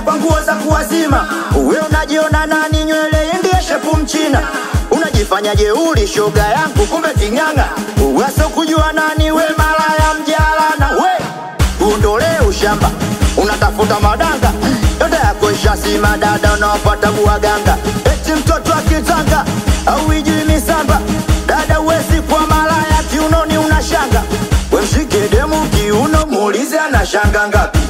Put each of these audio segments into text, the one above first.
kwa nguo za kuwazima. Uwe unajiona nani? Nywele ndiye shepu mchina, unajifanya jeuri shoga yangu, kumbe king'ang'a. Uwaso kujua nani we, malaya mjalana we, uondolee ushamba, unatafuta madanga yote yako ishasima, dada unaopata buwaganga, eti mtoto akitanga au ijui misamba, dada uwezi kwa malaya, kiunoni unashanga, we mshike demu kiuno, muulize anashanga ngapi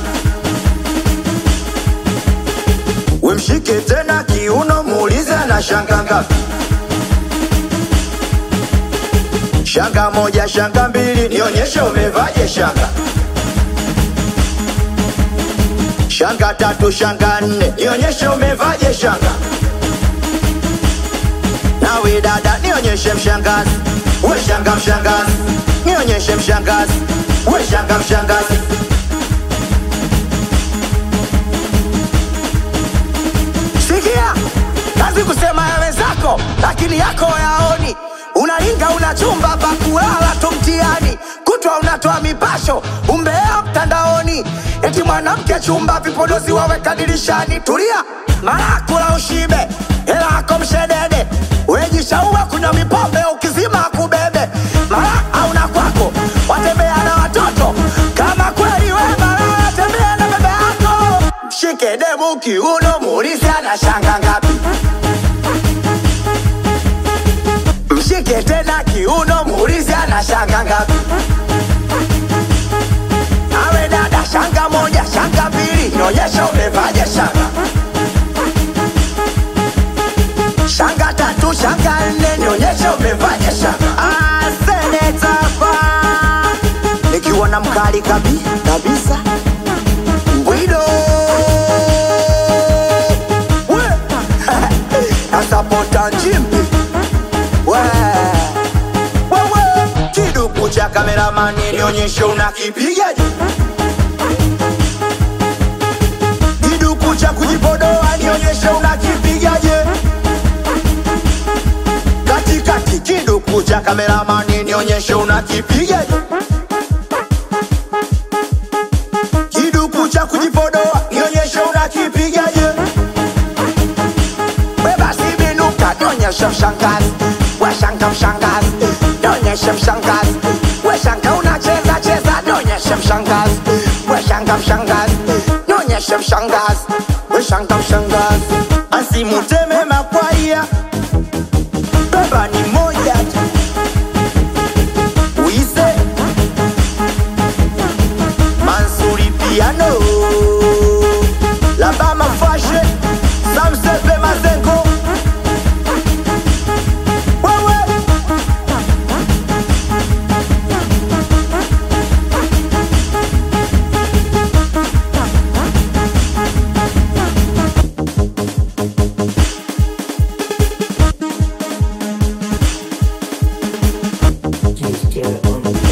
we mshike tena kiuno, muulize anashanga ngapi. Shanga moja, shanga mbili, nionyeshe umevaje shanga. Shanga tatu, shanga nne, nionyeshe umevaje shanga. Nawe dada, nionyeshe mshangazi, we shanga mshangazi, nionyeshe mshangazi, we shanga mshangazi. Sikia, kazi kusema ya wenzako, lakini yako yaoni. Unalinga una chumba pa kulala tu mtihani, kutwa unatoa mipasho, umbea mtandaoni, eti mwanamke chumba vipodozi waweka dirishani. Tulia, mara kula ushibe, hela yako mshedede, wejishaua kunywa mipombe, ukizima akubebe, mara hauna kwako, watembea na watoto kama kweli we mara tembea na baba yako mshike demu kiuno, muulize anashanga ngapi. Mshike tena kiuno, muulize anashanga ngapi. Awe dada, shanga moja, shanga mbili, nionyesha umevaje shanga. Shanga tatu, shanga nne, nionyesha umevaje shanga. Ah, seneta pa nikiwa na mkali kabi kabisa Bwido We Nasapota njimbi We Wewe kiduku cha kameramani nionyeshe unakipigaje kiduku cha kujipodoa nionyeshe unakipigaje katikati kiduku cha kameramani nionyeshe unakipigaje kiduku cha kujipodoa nionyeshe unakipigaje We basi binuka Nionyeshe mshangazi We shanga mshangazi Nionyeshe mshangazi We shanga unacheza cheza Nionyeshe mshangazi We shanga mshangazi Nionyeshe mshangazi We shanga mshangazi asimuteme makwaya beba ni